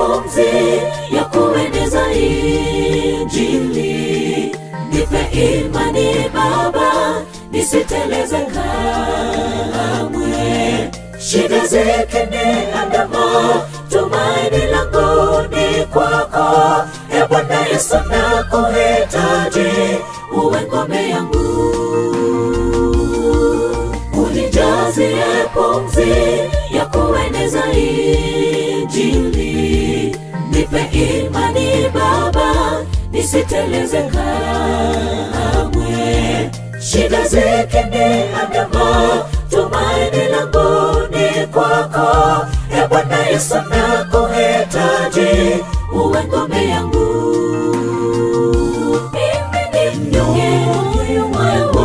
pumzi ya kueneza Injili. Nipe imani Baba, nisiteleze kamwe. Shida zikiniandama, tumaini langu ni kwako. E Bwana Yesu, nakuhitaji, uwe ngome yangu unijazie pumzi ya kueneza Injili. Nipe imani Baba, nisiteleze kamwe. Shida zikiniandama, tumaini langu ni kwako. E Bwana Yesu, nakuhitaji, uwe ngome yangu. Mimi ni mnyonge, moyo wangu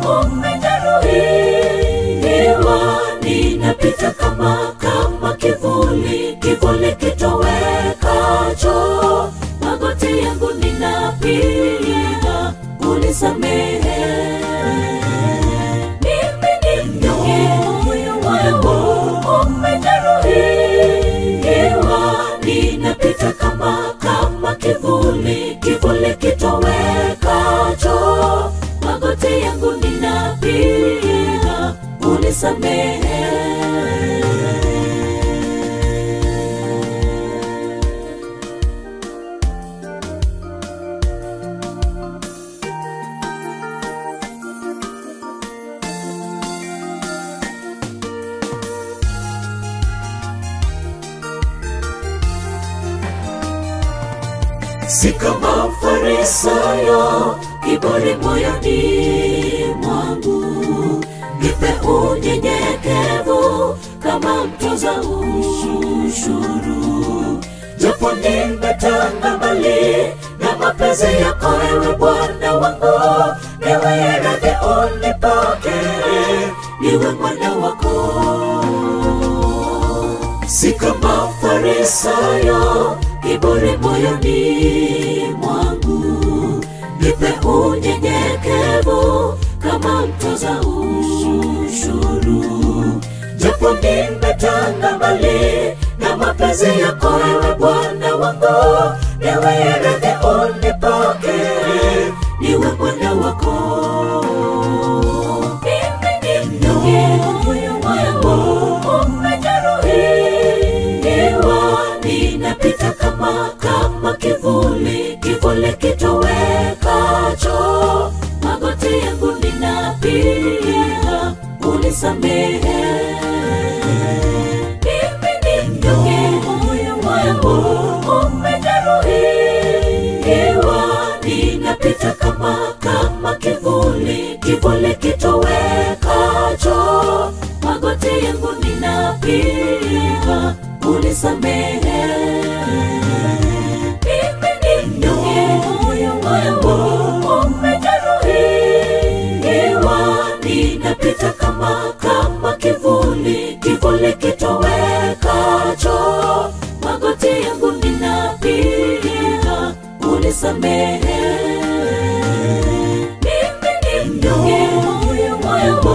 umejeruhiwa, ninapita kama kama kivuli, kivuli kitowekacho. Magoti yangu ninapiga, unisamehe. Mimi ni mnyonge, moyo wangu umejeruhiwa, ninapita kama kama kivuli, kivuli kitowekacho. Magoti yangu ninapiga, unisamehe. si kama Farisayo, kiburi moyoni mwangu, nipe unyenyekevu kama mtoza ushuru, japo nimetanga mbali na mapenzi yako, ewe Bwana wangu, niwe radhi unipokee, niwe mwana wako si kama Farisayo, kiburi moyoni mwangu, nipe unyenyekevu kama mtoza ushuru, japo nimetanga mbali na mapenzi yako, ewe Bwana wangu, niwe radhi unipokee, niwe mwana wako. Mimi ni mnyonge, moyo wangu umejeruhiwa, ninapita kama kama kivuli, kivuli kitowekacho. Magoti yangu ninapiga, unisamehe. Mimi ni mnyonge, moyo wangu umejeruhiwa, ninapita kama kama kivuli, kivuli kitowekacho. Magoti yangu ninapiga, unisamehe. Mimi ni mnyonge, moyo wangu umejeruhiwa, ninapita kama kama kivuli, kivuli kitowekacho. Magoti yangu ninapiga, unisamehe. Mimi ni mnyonge, moyo wangu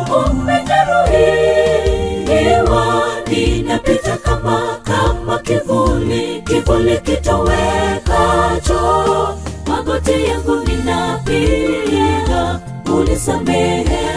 umejeruhiwa, ninapita kama kama kivuli, kivuli kitowekacho. Magoti yangu ninapiga, unisamehe.